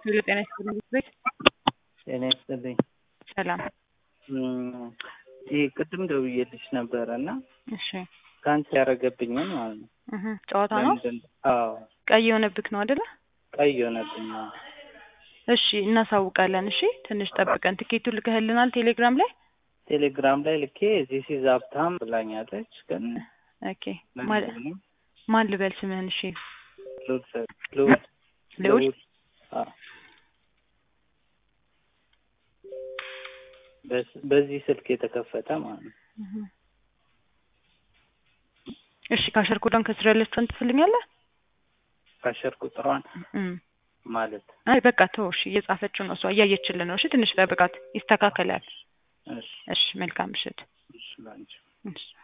ሄሎ ጤና ይስጥልኝ ቤት ጤና ይስጥልኝ። ሰላም። ይህ ቅድም ደውዬልሽ ነበረ እና እሺ ካንስል ያደረገብኝን ማለት ነው። እህ ጨዋታ ነው ለምንድን አዎ ቀይ የሆነብክ ነው አይደለ? ቀይ ሆነብኝ። አዎ። እሺ እናሳውቃለን። እሺ ትንሽ ጠብቀን ትኬቱ ልከህልናል ቴሌግራም ላይ ቴሌግራም ላይ ልኬ ዚስ ኢዝ ሀብታም ብላኛለች። ግን ኦኬ ማን ማን ልበል ስምህን? እሺ ልዑል ሰ- ልዑል ልዑል አዎ። በስ- በዚህ ስልክ የተከፈተ ማለት ነው። እህ እሺ ካሸር ኮዳን ከስር ያለችውን ትፈልኛለህ? ካሸር ቁጥሯን እም ማለት አይ በቃ ተው። እሺ እየጻፈችው ነው እሷ እያየችልን ነው። እሺ ትንሽ ጠብቃት፣ ይስተካከላል። እሺ እሺ መልካም ምሽት። እሺ ላንቺ እሺ